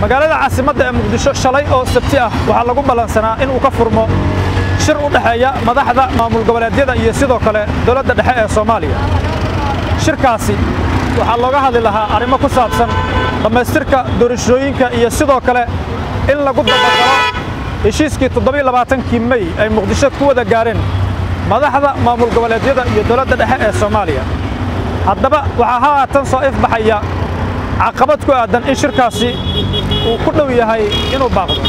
magaalada caasimadda ee muqdisho shalay oo sabti ah waxaa lagu ballansanaa in uu ka furmo shir u dhexeeya madaxda maamul goboleedyada iyo sidoo kale dowladda dhexe ee soomaaliya shirkaasi waxaa looga hadli lahaa arrimo ku saabsan dhammaystirka doorashooyinka iyo sidoo kale in lagu dabagalo heshiiskii toddobailabaatankii mey ay muqdisho ku wada gaareen madaxda maamul goboleedyada iyo dowladda dhexe ee soomaaliya haddaba waxaa haatan soo ifbaxaya caqabad ku aadan in shirkaasi uu ku dhow yahay inuu baaqdo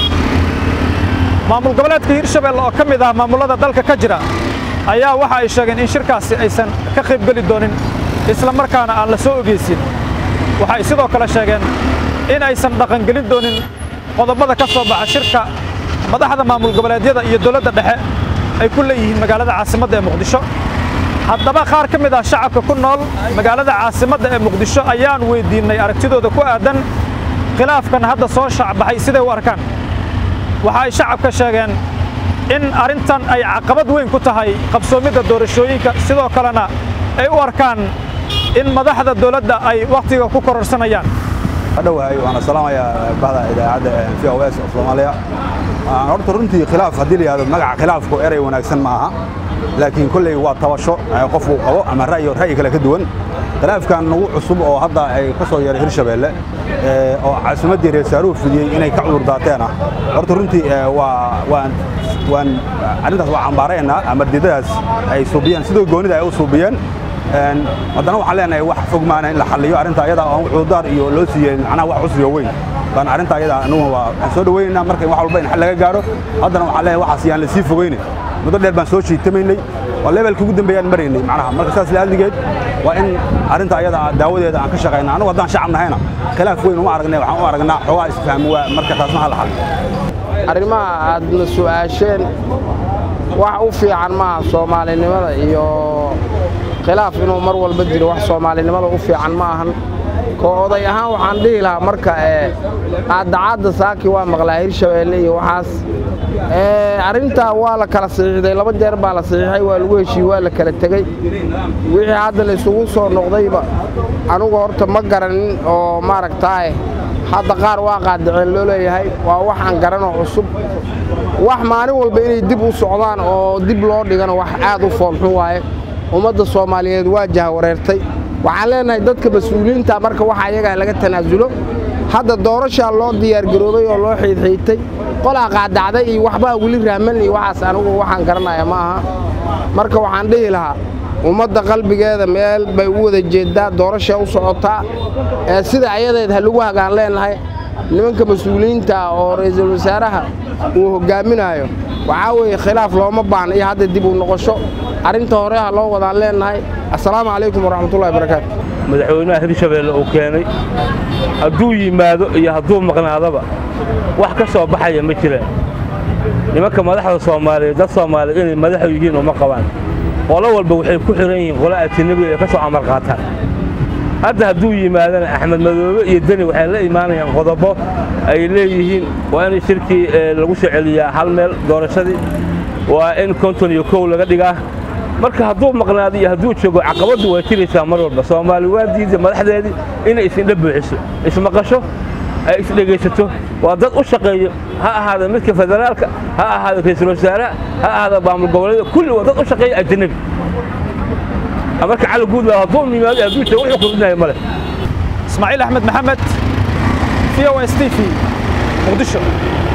maamul goboleedka hirshabelle oo ka mid ah maamullada dalka ka jira ayaa waxa ay sheegeen in shirkaasi aysan ka qaybgeli doonin isla markaana aan la soo ogeysin waxay sidoo kale sheegeen in aysan dhaqangelin doonin qodobada ka soo baxa shirka madaxda maamul goboleedyada iyo dowladda dhexe ay ku leeyihiin magaalada caasimadda ee muqdisho haddaba qaar ka mid ah shacabka ku nool magaalada caasimadda ee muqdisho ayaan weyddiinnay aragtidooda ku aadan khilaafkan hadda soo shacbaxay siday u arkaan waxa ay shacabka sheegeen in arrintan ay caqabad weyn ku tahay qabsoomidda doorashooyinka sidoo kalena ay u arkaan in madaxda dowladda ay wakhtiga ku kororsanayaan adhowahay waana salaamayaa bahda idaacadda v o s of soomaaliya horta runtii khilaaf haddii la yihahdo magaca khilaafku erey wanaagsan ma aha laakiin kolley waa tabasho qofku qabo ama ra'yi ra'yi kale ka duwan khilaafkan nagu cusub oo hadda ay ka soo yeeray hirshabeelle oo caasimaddii reesaaruhu fidiyey inay ka cudur daateen ah horta runtii waa waan waan arrintaas waa cambaaraynaa ama diidadaas ay suubiyeen sidoo goonida ay u suubiyeen haddana waxaan leenahay wax fog maana in la xalliyo arrinta ayada oo cudurdaar iyo loo siiyey macnaha wax cusriyo weyn baan arrinta ayada anuguna waa waxaan soo dhawaynaynaa marka wax walba in xal laga gaaro haddana waxaan leenahay waxaas yaan la sii fogeyne muddo dheer baan soo jiitamaynay waa levelka ugu dambeeyaan maraynay macnaha marka saas la'adligeed waa in arrinta ayada daawadeeda aan ka shaqayna anagu haddaan shacab nahayna khilaaf weyn uma aragnay waxaan u aragnaa xoogaa isfahmi waa marka taasna ha la xalliyo arrimaha aadna su'aasheen wax u fiican maaha soomaalinimada iyo khilaaf inuu mar walba jiro wax soomaalinimada u fiican ma ahan koo oday ahaan waxaan dhihi lahaa marka aaddacaadda saaki waa maqlaa hirshabeelle iyo waxaas arrintaa waa la kala saxiixday laba jeer baa la saxiixay waa lagu heshiiyey waa la kala tegey wixii hadda la isugu soo noqdayba anugu horta ma garanin oo maaragtaaye hadda qaar waa qaadaceen loo leeyahay waa wax aan garanoo cusub wax maalin walba inay dib u socdaan oo dib loo dhigano wax aad u foolxun waaye ummadda soomaaliyeed waa jahawareertay waxaan leenahay dadka mas-uuliyiinta marka waxa ayagaa laga tanaasulo hadda doorashaa loo diyaargaroobay oo loo xiidxiitay qolaa qaadacday iyo waxbaa weli raaman iyo waxaas anigu waxaan garanaya ma aha marka waxaan dhihi lahaa ummadda qalbigeeda meel bay u wada jeeddaa doorasha u socotaa ee sida ayadeed ha lagu hagaan leenahay nimanka mas-uuliyiinta oo ra'iisul wasaaraha uu hoggaaminaayo waxaa weeye khilaaf looma baahna iyo hadda dib u noqosho arrinta hore ha loo wadaan leenahay assalaamu calaykum waraxmatullahi barakaatu madaxweynaha hirshabeelle uu keenay hadduu yimaado iyo hadduu maqnaadaba wax ka soo baxaya ma jiraan nimanka madaxda soomaaliyeed dad soomaaliyeed inay madaxu yihiin uma qabaan qolo walba waxay ku xihan yihiin qolo ajanabiga ay ka soo amar qaataan hadda hadduu yimaadana axmed madoobe iyo deni waxay la imaanayaan qodobo ay leeyihiin waa in shirkii lagu soo celiyaa hal meel doorashadii waa in konton iyo kow laga dhigaa marka hadduu maqnaado iyo hadduu joogo caqabaddu waa jiraysaa mar walba soomaali waa diida madaxdeedii inay isindha buuxiso ismaqasho ay isdhegaysato waa dad u shaqeeyo ha ahaada midka federaalka ha ahaada ra'iisul wasaaraha ha ahaada maamul goboleeda kulli waa dad u shaqeeya ajanabi marka cali guudla hadduu yimaado hadduu joogo wuxuu kordhinaya male ismaaciil axmed maxamed v o s t v muqdisho